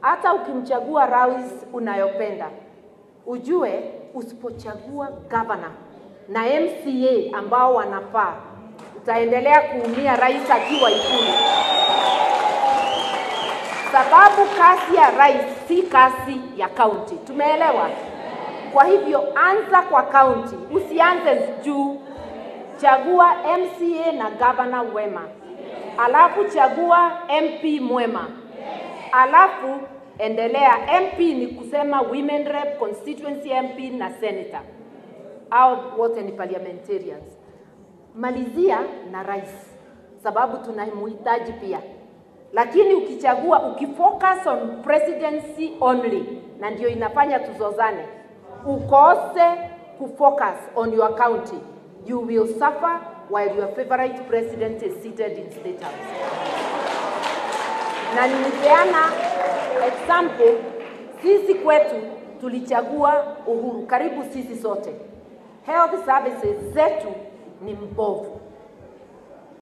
hata ukimchagua rais unayopenda, ujue usipochagua gavana na MCA ambao wanafaa, utaendelea kuumia rais akiwa Ikulu, sababu kazi ya rais si kazi ya kaunti. Tumeelewa? Kwa hivyo anza kwa kaunti, usianze juu. Chagua MCA na gavana wema, alafu chagua MP mwema, alafu endelea. MP ni kusema women rep, constituency MP na senator, au wote ni parliamentarians. Malizia na rais, sababu tunamhitaji pia lakini ukichagua ukifocus on presidency only, na ndio inafanya tuzozane, ukose kufocus on your county, you will suffer while your favorite president is seated in state house. Na nilipeana example, sisi kwetu tulichagua Uhuru, karibu sisi sote, health services zetu ni mbovu